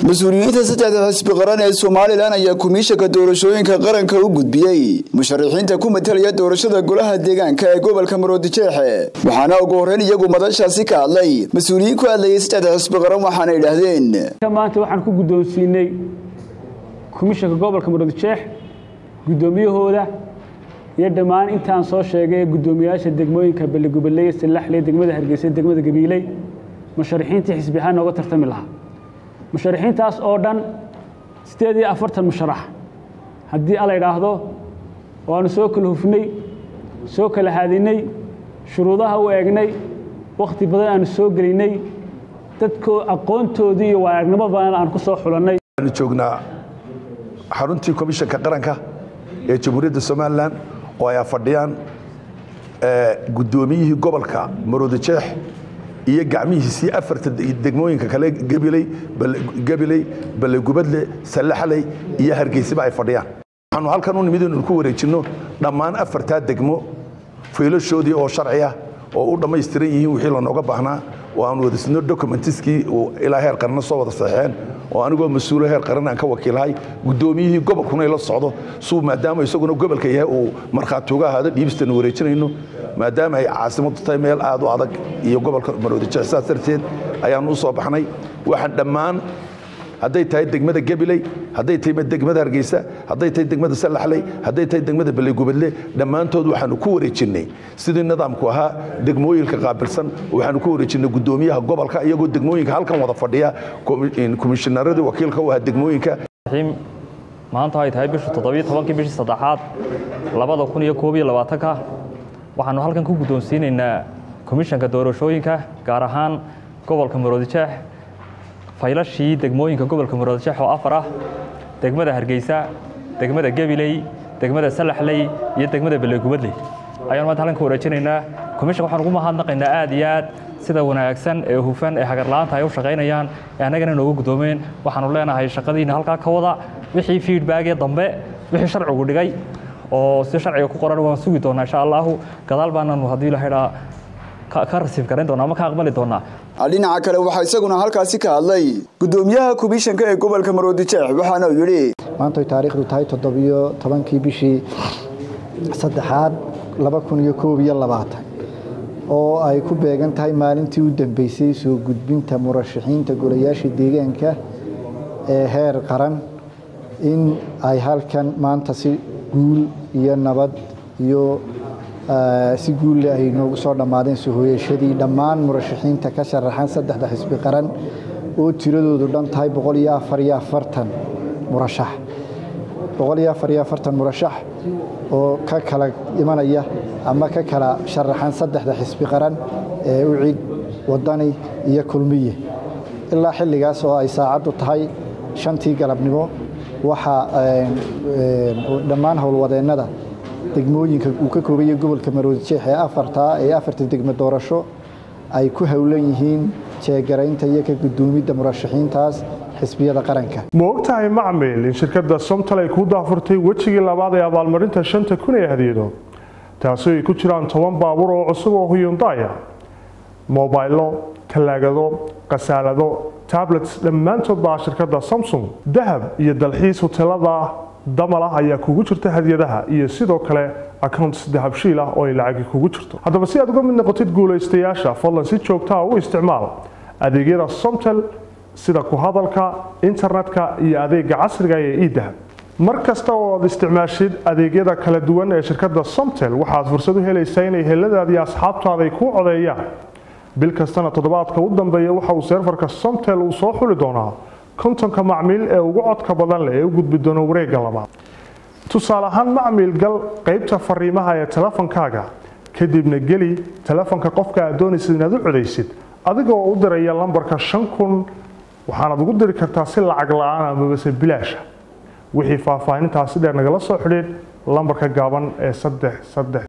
mas-uuliyiinta saddexda xisbi qaran ee somalilan ayaa kumiishanka doorashooyinka qaranka u gudbiyey musharaxiinta ku matalaya doorashada golaha deegaanka ee gobolka maroodijeexe waxaana ugu horreyn iyagu madashaasi ka hadlay mas-uuliyiin ku hadlayay saddexda xisbi qaran waxaana idhaahdeen maanta waxaan ku guddoonsiinay komishanka gobolka maroodijeex guddoomiyahooda iyo dhammaan intaan soo sheegay ee guddoomiyayaasha degmooyinka baligubaley silaxley degmada hargeysa degmada gabiiley musharaxiintii xisbi ahaan nooga tartami lahaa musharaxiintaas oo dhan siddeed iyo afartan musharax haddii ala idhaahdo waanu soo kala hufnay soo kala haadinay shuruudaha u eegnay wakhti badan aanu soo gelinay dadko aqoontoodii iyo waaaragnimo badan aan ku soo xulannay waxaanu joognaa xaruntii komishanka qaranka ee jamhuuriyadda somalilan oo ay fadhiyaan guddoomiyihii gobolka maroodijeex iyo gacmihiisii afarta degmooyinka kale gabiley gabiley ballegubadle sallaxley iyo hargeysaba ay fadhiyaan waxaanu halkan u nimid inaynu ku wareejinno dhammaan afartaa degmo faylashoodii oo sharci ah oo u dhammaystiran yihiin wixii lanooga baahnaa oo aan wadasino documentiskii ilaa heer qaranna soo wada saxeexeen oo anigoo mas-uulo heer qaran aan ka wakiilahay guddoomiyihii gobolkuna la socdo suu maadaama isaguna gobolka yahay uu markhaati uga ahaado dhiibistana wareejinayno maadaama ay caasimadu tahay meel aad u adag iyo gobolka maroodijeex saas darteed ayaanu u soo baxnay waxaan dhammaan hadday tahay degmada gabiley hadday tahay degmada hargeysa hadday tahay degmada sallaxley hadday tahay degmada ballegubadle dhammaantood waxaanu ku wareejinnay sidii nidaamku ahaa degmooyinka qaabilsan waxaanu ku wareejinnay guddoomiyaha gobolka iyagoo degmooyinka halkan wada fadhiya komishinaaradii wakiilka u ahaa degmooyinka maanta ay tahay bishu toddobiyo tobankii bishii saddexaad labada kun iyo koob iyo labaatanka waxaanu halkan ku guddoonsiinaynaa komishanka doorashooyinka gaar ahaan gobolka maroodijeex faylashii degmooyinka gobolka maroodijeex oo afar ah degmada hargeysa degmada gabiley degmada salaxley iyo degmada ballegubadley ayaanu maanta halkan ka wareejinaynaa komishanka waxaan ugu mahadnaqaynaa aad iyo aad sida wanaagsan ee hufan ee hagarla'aanta ay u shaqaynayaan ee annagana noogu guddoomeen waxaanu leenahay shaqadiina halkaa ka wada wixii feedbackee dambe wixii sharcigu dhigay oo si sharciga ku qoran waan sugi doonaa insha allahu gadaal baananu haddii la idhaa ka rasiif garayn doonaa ama ka aqbali doonaa dhinaca kale waxaa isaguna halkaasi ka hadlay guddoomiyaha komishanka ee gobolka maroodijeex waxaana uu yidhi maantay taariikhdu tahay toddobiyo tobankii bishii saddexaad laba kun iyo koob iyo labaatan oo ay ku beegan tahay maalintii u dambeysay soo gudbinta murashaxiinta golayaasha deegaanka ee heer qaran in ay halkan maanta si guul iyo nabad iyo si guulle ay noogu soo dhammaadeen sohoyashadii dhammaan murashaxiinta ka sharaxan saddexda xisbi qaran oo tiradoodu dhan tahay boqol iyo afar iyo afartan murashax boqol iyo afar iyo afartan murashax oo ka kala imanaya ama ka kala sharaxan saddexda xisbi qaran ee ucid wadani iyo kulmiye ilaa xilligaas oo ay saacaddu tahay shantii galabnimo waxaa dhammaan howlwadeennada degmooyinka uu ka koobaya gobolka maroodijeex ee afartaa ee afarta degmo doorasho ay ku howlan yihiin jeegaraynta iyo ka guddoomidda murashaxiintaas xisbiyada qaranka ma ogtahay macmil in shirkadda somtal ay ku daafurtay wejigii labaad ee abaalmarinta shanta kun ee hadiyado taasi ay ku jiraan toban baabuur oo cusub oo huyundaya mobaylo talaagado khasaalado tablets dhammaantood baa shirkadda samsung dahab iyo dalxiis hotelada damal ah ayaa kugu jirta hadiyadaha iyo sidoo kale accounts dahabshiil ah oo ay lacagi kugu jirto haddaba si aad uga mid noqotid guulaystayaasha fadlan si joogtaa u isticmaal adeegyada somtel sida ku hadalka internetka iyo adeega casriga ee edahab mar kasta oo aad isticmaashid adeegyada kala duwan ee shirkadda somtel waxaad fursad u helaysaa inay heladaada iyo asxaabtaada ay kuu codeeyaan bil kastana toddobaadka u dambeeya waxa uu seerfarka somtel uu soo xuli doonaa kontonka macmiil ee ugu codka badan leh ee u gudbi doono wareegga labaad tusaale ahaan macmiil gal qaybta fariimaha ee telefonkaaga kadibna geli telefonka qofka aad doonaysid inaad u codaysid adigoo u diraya lambarka shan kun waxaanaad ugu diri kartaa si lacag la-aan amabase bilaasha wixii faahfaahintaasi dheer nagala soo xidhiid lambarka gaaban ee saddex saddex